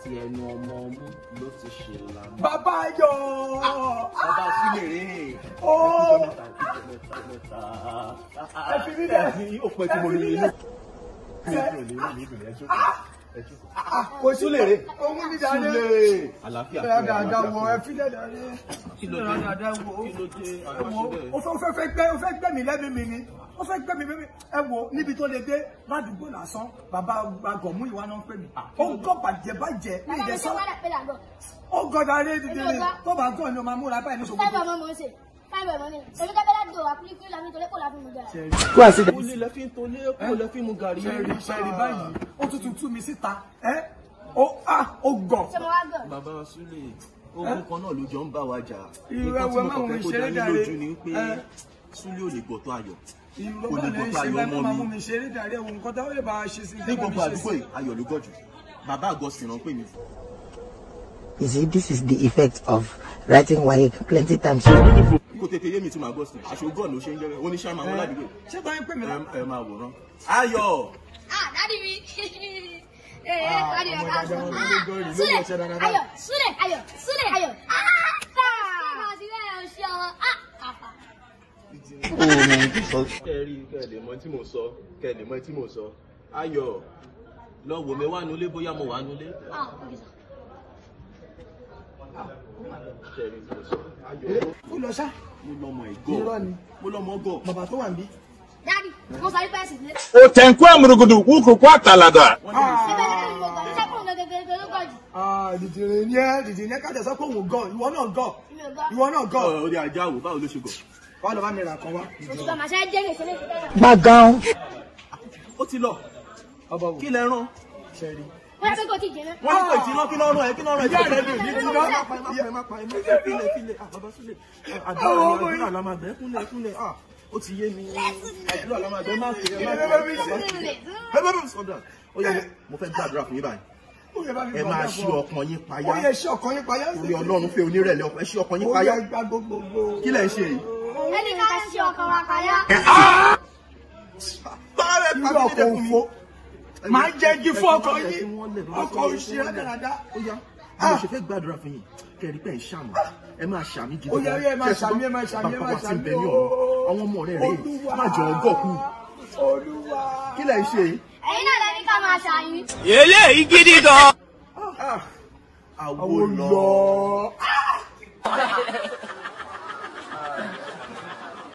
àti ẹnu ọmọ ọmú ló ti ṣe lànà. bàbá ayọ̀ bàbá sílẹ̀ rè é. ó mẹ́ta mẹ́ta mẹ́ta. Ẹ fi mí lẹ̀. Ẹ̀yin ó pẹ́ tí mo rí inú. Mi ò lè rí mi ìbìlẹ̀ ẹjọ́ ẹjọ́. kò sí Súlè rè. ohun ní dáadé Súlè. Àlàáfíà. ẹ dáadáa wọ ẹ fi lẹ dáadé Kí ló ẹ dé? dáadáa wọ Kí ló dé? ẹ Àlọ́ wo sílẹ̀. ó fẹ́ ó fẹ́ fẹ́ gbẹ́ ó fẹ́ gbẹ́ mi lẹ́mí mi ni ó fẹ́ gbẹ́ mi lẹ́mí ẹ wo níbi tó lè dé ládùúgbò lásán bàbá àgọ̀mú ìwà náà ń pè mí ó gọ́ bàjẹ́ bàjẹ́ ní Bàbá mi ṣe ìdẹ́sán wádà pé làgọ̀. ó gọ́dọ̀ ayé dídí Èmi ò ni gbọ́. tó bá gọ́ ni o máa múra báyìí ní Fáìbà ṣòkòtò. ọmọ mò ń ṣe. Fáìbà ọmọ mi. Èmi kẹ́kẹ́ láti dò àkúlíkúlí làmì torí kò láfi mú jẹ. Ó lé lẹ́fí ń tolé, ó lẹ́fí mu gàrí. ṣẹ́ẹ̀rì ṣẹ́ẹ̀rì báyìí ó tún tún tú mi síta ẹ́ ó á ó gọ̀. Ṣé mo wá gọ̀? Bàbá Súlè, ogun kan náà ló jọ ń bá wa jà. Irú Nǹkan tí ẹwẹ́ mo máa kàn mú mi fẹ́ kó ṣeré dá yín jàre. lójú ni pé Ẹ. Súlè ò lè gbọ́tọ̀ ayọ̀. ìlú Kò lè bá lè gbọ́tọ̀ ṣe ayọ̀ bẹ́ẹ̀ ọmọ máa mi. mú mi ṣeré dàrí ẹ̀wọ̀n nǹkan tó lè bá a ṣe sí Ní gbogbo àdúgbò yìí, ayọ̀ ló gọ̀jù. Bàbá àgọ́ sì rán pè mí. You see, this is the effect of writing WAEC plenty times. Kò tètè yé mi tí màá gbọ́ sí. Àṣogọ́ ló ṣe ń jẹ́rẹ́. Oníṣẹ́ máa wọ́n ládùúgbò. ṣé báyìí pè mí lá. Ẹ ẹ máa wòran. Ayọ̀! Ah, dádì mi. Ee, dádì mi ká sọ. ọmọ ọmọ ọmọ ọmọ Súlẹ̀, ọmọ ọmọ ọmọ ayọ̀, súlẹ̀, ayọ̀, súlẹ̀, ayọ̀. Ah, ah, ti bẹ́ẹ̀ o ṣe ọmọ. Ah, àfà. Kẹ́ ẹ rí kẹ́ ẹ lè mọ tí mo sọ. Kẹ́ ẹ lè mọ tí mo sọ. Ayọ̀! Lọ wò mí wá nulẹ̀ bóyá mo wà nulẹ̀. Ah, okay, sir. Kẹ́ ẹ rí tí mo sọ. Ayọ̀! ó lọ ṣá Mo lọmọ ìgọ̀. Irọ́ ni. Mo lọmọ gọ̀. bàbá tó wà níbí. Dádì, mo sọ wípé ẹ̀sìn lé. otenkwe murugudu wukuku atalada Wọ́n ní mi Ṣé bẹ́ẹ̀ ni mo gbọ́? Ṣé kò ń gẹ́gẹ́ ló gbọ́ jù? dìdìrín ní ẹ dìdìrín ní ẹ kájà sọ pé òun gọ̀ ìwọ náà gọ̀ Mi ò gbọ́. ìwọ náà gọ̀ Ọ̀ orí ajá wò báwo ló ṣe gọ̀? wà lọ bá mi rà kan wá. Òṣùpá màá ṣe é jẹ́ gbèsè lé Background. Ó ti lọ. ọba wò Kí lẹ rán? ṣẹ́ẹ̀rì. Wọ́n yà pé kò tí ì jẹ́ náà. Wọ́n ní kò tí iná kí lọ́rùn ẹ̀ kí lọ́rùn ẹ̀ Ìyá tí rẹ̀ ò ní fẹ́ ìdí bí. náà. Má pa ẹ má pa ẹ má pa ẹ má pa ẹ fílẹ̀ fílẹ̀ ah bàbá Súlè àdúrà Àwọn ọmọ àdúrà la máa bẹ̀ kúnlẹ̀ kúnlẹ̀ ah ó ti yé mi àdúrà la máa bẹ̀ má fi ẹ má fi ẹ Bẹ́ẹ̀ bí bàbá ṣe- Súlè bẹ́ẹ̀ bẹ́ẹ̀ sọ̀dà ó yẹ mo fẹ́ gbàdúrà fún yín báyìí ó yẹ bá mi ẹ gbọ́ máa ọ̀dà ṣí fún ọ. ọkàn yín ó payá yẹ ṣí ọkàn yín payá. orí Ọlọ́run fẹ́ onírẹ̀lẹ̀ ọkàn ẹ ṣí ọkàn yín ó payá yẹ gbá gbogbogbò. kí lẹ̀ ń ṣe yìí. Ẹni ká ṣe ọkàn wa kàyà. báyọ̀ ẹ irú pàṣẹ ọkọ̀ fún mi. òfo máa jẹ́ igi fún ọkọ̀ Ẹ fi yín wọ́n lẹ̀, ọkọ̀ òṣì rádaràda. ó yá bí mo ṣe fẹ́ gbàdúrà fún yín kẹrí pé ẹ ṣàmì ẹ máa ṣàmì gidi Ó yá, ó yá, ẹ máa ṣàmì, ẹ máa ṣàmì, ẹ máa bàbá wa ti ń bẹ ṣàmì, ní ó. ọ̀run àwọn ọmọ rẹ̀ rèé Olúwa. má jọ ọgọ́ kú olúwa. kí lẹ̀ ń ṣe yìí. Ẹ̀yin náà lẹni ká máa ṣàyìn. àwo àwọn lọ lọ.